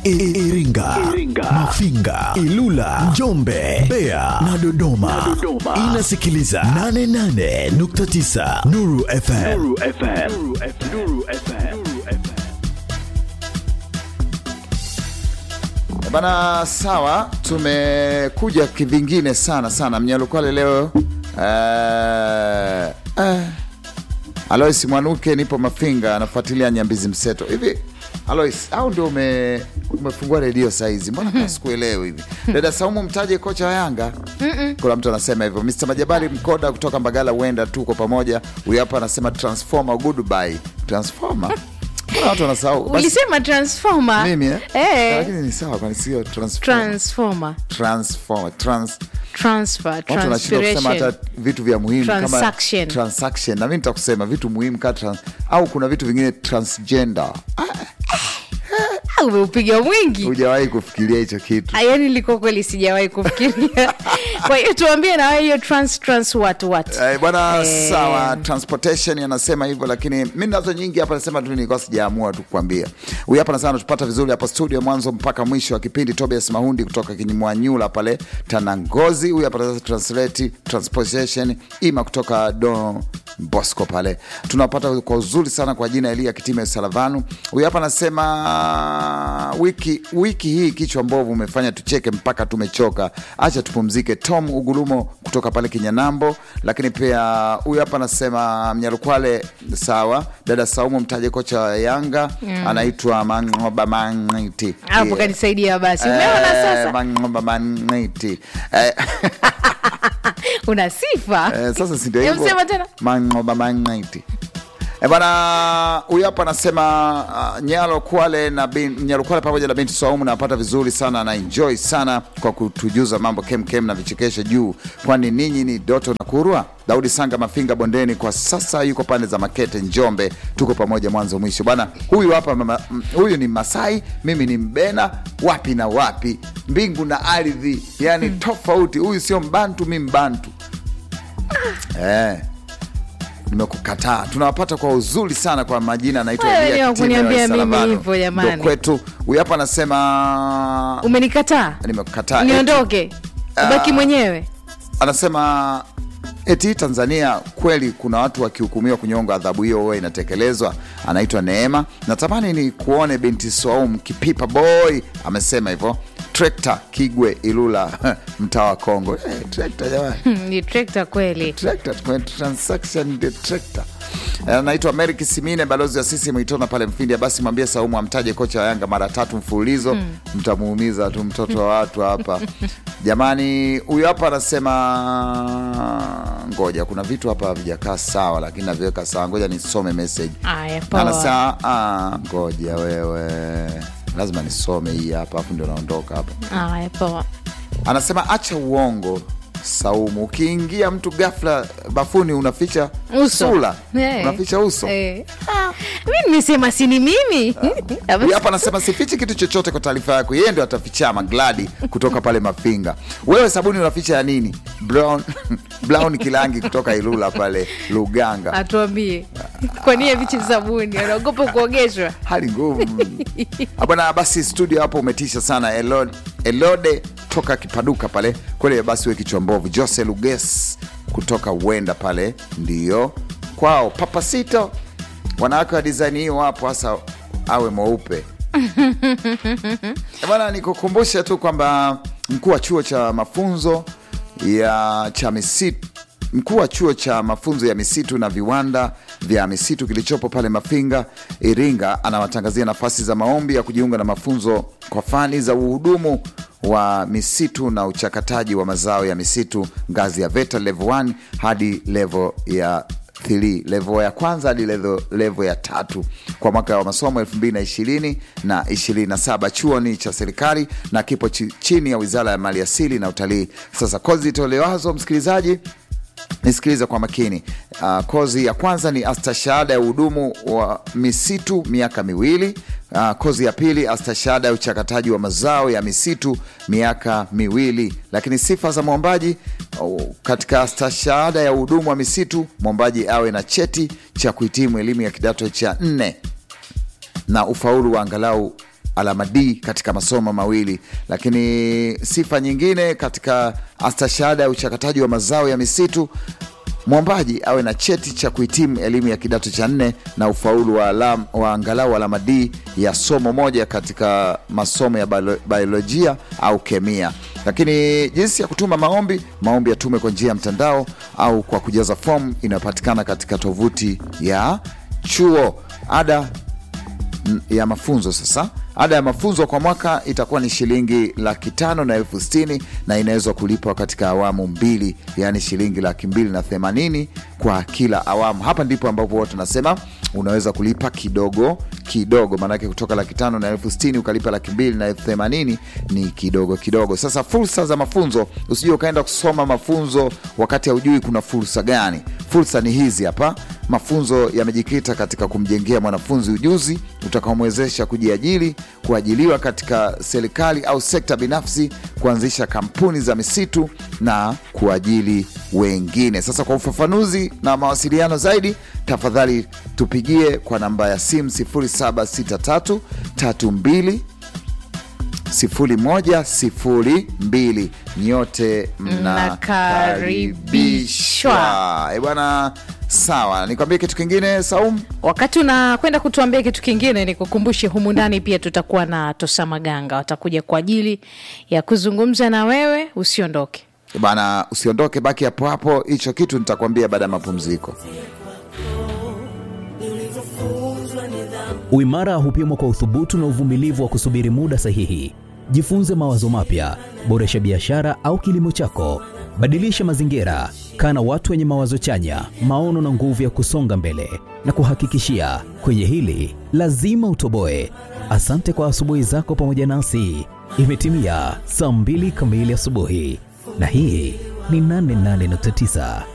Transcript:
I- Iringa, Mafinga, Ilula, Njombe, Mbeya na Dodoma. Inasikiliza 88.9 Nuru FM. Bana, sawa, tumekuja kivingine sana sana. Mnyalukwale leo uh, uh, Alois Mwanuke, nipo Mafinga, anafuatilia Nyambizi Mseto. Hivi Alois, au ndio ume, umefungua redio saizi? Mbona kama sikuelewi hivi? Dada Saumu, mtaje kocha wa Yanga. Kuna mtu anasema hivyo. Mr Majabali Mkoda kutoka Mbagala, huenda tuko pamoja. Huyu hapa anasema transformer, goodbye transformer. Mbona watu wanasahau? Basi- ulisema transformer mimi eh? Eh, Lakini ni sawa, kwani sio transformer. transformer Transformer, trans transfer watu wanashindwa kusema transpiration hata vitu vya muhimu Transaction. kama transaction, na mimi nitakusema vitu muhimu kama trans, au kuna vitu vingine transgender. Ah, umeupiga mwingi Hujawahi kufikiria hicho kitu? Ah, yaani liko kweli sijawahi kufikiria kwa hiyo tuambie na wewe hiyo trans trans what what Eh, bwana Eh. sawa, transportation anasema hivyo, lakini mi nazo nyingi hapa, nasema tu nilikuwa sijaamua tu kukwambia. Huyu hapa nasema anatupata vizuri hapa studio, mwanzo mpaka mwisho wa kipindi. Tobias Mahundi kutoka Kinyimwanyula pale Tanangozi. Huyu hapa anasema translate transportation ima kutoka Don Bosco pale, tunapata kwa uzuri sana kwa jina Elia Kitime Salavanu. Huyu hapa anasema wiki wiki hii kichwa mbovu umefanya tucheke mpaka tumechoka, acha tupumzike. Tom Ugurumo kutoka pale Kinyanambo. Lakini pia huyu hapa anasema Mnyalukwale, sawa. Dada Saumu mtaje kocha wa Yanga anaitwa Mangoba Mangiti. hapo Yeah. kanisaidia basi umeona Eh, sasa Mangoba Mangiti. Eh, una sifa Eh, sasa si ndio Hebu hivyo? sema tena. Mangoba Mangiti. Eh, bwana huyu hapa anasema uh, Nyalo Kwale na bin, Nyalo Kwale pamoja na binti Saumu napata vizuri sana na enjoy sana kwa kutujuza mambo kem kem na vichekesho juu, kwani ninyi ni Doto na Kurwa. Daudi Sanga Mafinga Bondeni kwa sasa yuko pande za Makete Njombe, tuko pamoja mwanzo mwisho bwana. Huyu hapa mama, m- huyu ni Masai, mimi ni Mbena, wapi na wapi, mbingu na ardhi, yani tofauti. Huyu sio Mbantu, mi Mbantu eh nimekukataa tunawapata kwa uzuri sana kwa majina anaitwa Wewe Elia ni wa Kitime kuniambia wa mimi Salavano. hivyo, jamani. Ndo kwetu huyu hapa anasema umenikataa nimekukataa niondoke ubaki mwenyewe anasema eti Tanzania kweli kuna watu wakihukumiwa kunyonga, adhabu hiyo huwa inatekelezwa. Anaitwa Neema, natamani ni kuone binti Swaum Kipipa boy amesema hivyo. Trekta Kigwe Ilula mtaa wa Kongo. Hey, trekta jamani Hmm, ni trekta kweli Tractor, kwa transaction the tractor. Eh, Anaitwa Mary Kisimine, balozi wa sisi Mwitona pale Mfindi. Basi mwambie Saumu amtaje kocha wa Yanga mara tatu mfululizo, mtamuumiza tu mtoto wa watu hapa jamani. Huyu hapa anasema ngoja, kuna vitu hapa havijakaa sawa, lakini naviweka sawa. Ngoja nisome message. aya poa Anasema ah, ngoja wewe, lazima nisome hii hapa, afu ndio naondoka hapa. aya poa Anasema acha uongo Saumu, ukiingia mtu ghafla bafuni unaficha Uso. sura Eh. unaficha uso. Eh. Ah, mi nimesema sini mimi Huyu hapa anasema sifichi kitu chochote kwa taarifa yako, yeye ndio atafichama. Gladi kutoka pale Mafinga. Wewe sabuni unaficha ya nini? Brown, Brown Kilangi kutoka Ilula pale Luganga. atuambie kwa nini vichi sabuni anaogopa kuogeshwa hali ngumu Ah, bwana. Basi studio hapo umetisha sana. Elode, Elode toka Kipaduka pale kweli. Basi we kichwa mbovu. Jose Luges kutoka Wenda pale ndio kwao. Papasito, wanawake wa design hiyo wapo, hasa awe mweupe Eh, bwana. Nikukumbushe tu kwamba mkuu wa chuo cha mafunzo ya cha misitu mkuu wa chuo cha mafunzo ya misitu na viwanda vya misitu kilichopo pale Mafinga, Iringa, anawatangazia nafasi za maombi ya kujiunga na mafunzo kwa fani za uhudumu wa misitu na uchakataji wa mazao ya misitu ngazi ya VETA level 1 hadi level ya 3 level ya kwanza hadi level, level ya tatu kwa mwaka wa masomo 2020 na 27. Chuo ni cha serikali na kipo chi, chini ya Wizara ya Mali Asili na Utalii. Sasa kozi itolewazo msikilizaji nisikilize kwa makini. Uh, kozi ya kwanza ni astashahada ya uhudumu wa misitu miaka miwili. Uh, kozi ya pili astashahada ya uchakataji wa mazao ya misitu miaka miwili. Lakini sifa za mwombaji uh, katika astashahada ya uhudumu wa misitu mwombaji awe na cheti cha kuhitimu elimu ya kidato cha nne na ufaulu wa angalau alama D katika masomo mawili. Lakini sifa nyingine katika astashahada ya uchakataji wa mazao ya misitu mwombaji awe na cheti cha kuhitimu elimu ya kidato cha nne na ufaulu wa, alam, wa angalau alama D ya somo moja katika masomo ya biolo- biolojia au kemia. Lakini jinsi ya kutuma maombi, maombi yatume kwa njia ya mtandao au kwa kujaza fomu inayopatikana katika tovuti ya chuo. Ada n- ya mafunzo sasa ada ya mafunzo kwa mwaka itakuwa ni shilingi laki tano na elfu sitini na inaweza kulipwa katika awamu mbili yaani shilingi laki mbili na themanini kwa kila awamu hapa ndipo ambapo watu tunasema unaweza kulipa kidogo kidogo maanake kutoka laki tano na elfu sitini ukalipa laki mbili na elfu themanini ni kidogo kidogo sasa fursa za mafunzo usijue ukaenda kusoma mafunzo wakati haujui kuna fursa gani fursa ni hizi hapa mafunzo yamejikita katika kumjengea mwanafunzi ujuzi utakaomwezesha kujiajiri kuajiliwa katika serikali au sekta binafsi kuanzisha kampuni za misitu na kuajili wengine sasa kwa ufafanuzi na mawasiliano zaidi tafadhali tupigie kwa namba ya simu 0763 32 0102 nyote Mnakaribishwa. mnakaribishwa Eh bwana sawa nikwambie kitu kingine saum wakati unakwenda kutuambia kitu kingine nikukumbushe humu ndani pia tutakuwa na tosa maganga watakuja kwa ajili ya kuzungumza na wewe usiondoke Eh bana usiondoke baki hapo hapo hicho kitu nitakwambia baada ya mapumziko Uimara hupimwa kwa uthubutu na uvumilivu wa kusubiri muda sahihi. Jifunze mawazo mapya, boresha biashara au kilimo chako, badilisha mazingira, kaa na watu wenye mawazo chanya, maono na nguvu ya kusonga mbele. Na kuhakikishia kwenye hili lazima utoboe. Asante kwa asubuhi zako pamoja nasi. Imetimia saa mbili kamili asubuhi, na hii ni 88.9